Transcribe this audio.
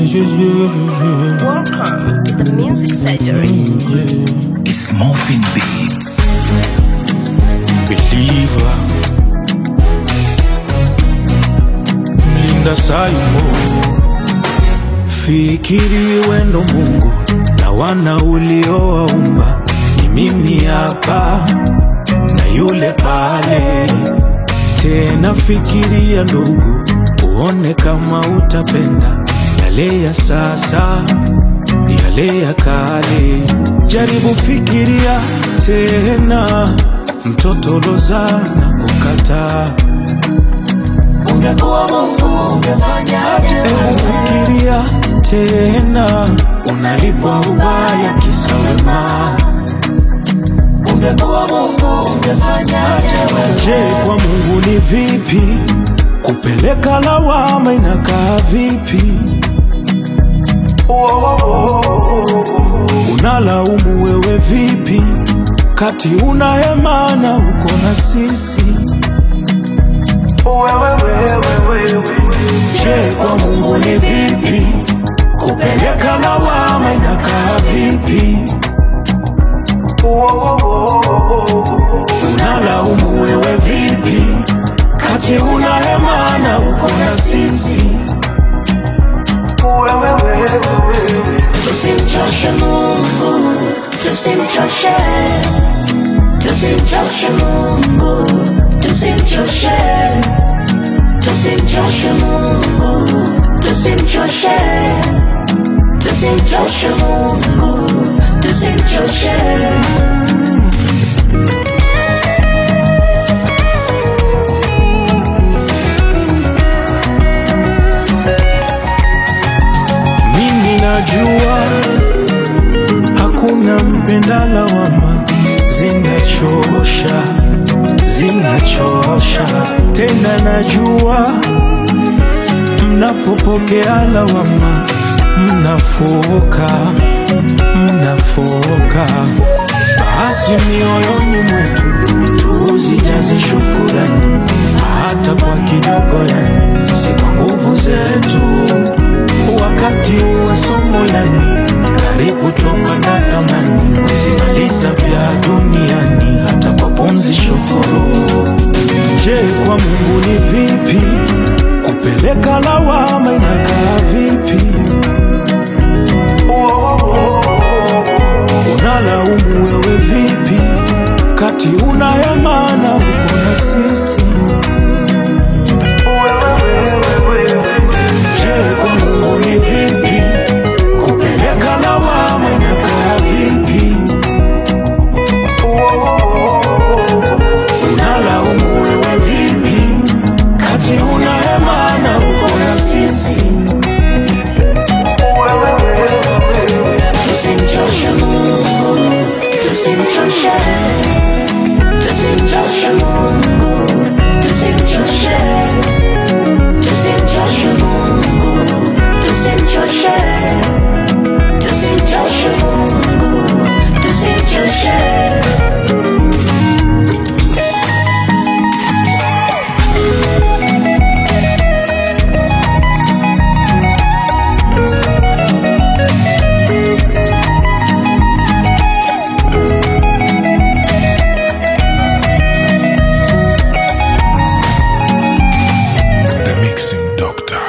Welcome to the Music Surgery. It's Morphin Beats. believer mlinda saimo fikiri wendo mungu na wana uliowaumba ni mimi hapa na yule pale tena fikiria ndugu uone kama utapenda yale ya sasa yale ya kale jaribu fikiria tena mtoto lozana kukataa ungekuwa Mungu ungefanyaje? Hebu fikiria tena unalipwa ubaya kisa wema. Ungekuwa Mungu ungefanyaje? wewe? Je, kwa Mungu ni vipi kupeleka lawama? Inakaa vipi? Unalaumu wewe vipi kati una hemana uko na sisi? Je, kwa Mungu ni vipi kupeleka lawama? Inakaa vipi? Unalaumu wewe vipi kati una hemana uko na sisi? Tusimchoshe Mungu, tusimchoshe, tusimchoshe Mungu, tusimchoshe, tusimchoshe Mungu, tusimchoshe, tusimchoshe Mungu, tusimchoshe. Mimi najua hakuna mpenda lawama, zinachosha, zinachosha. Tena najua mnapopokea lawama, mnafoka, mnafoka. Basi mioyoni mwetu tuzijaze shukurani, hata kwa kidogo, yani si kwa nguvu zetu wakati wa somo yani karibu twamba na thamani kusimaliza vya duniani hata kwa pumzi shukuru je kwa mungu ni vipi kupeleka lawama inakaa vipi unalaumu wewe vipi kati una hemana uko na sisi Je, kwa Mungu ni vipi kupeleka lawama inakaa vipi? Unalaumu wewe vipi kati una hemana uko na sisi? Tusimchoshe Mungu, tusimchoshe, tusimchoshe Mungu, tusimchoshe, tusimchoshe Mungu, tusimchoshe, tusimchoshe Mungu, tusimchoshe. The Mixing Doctor.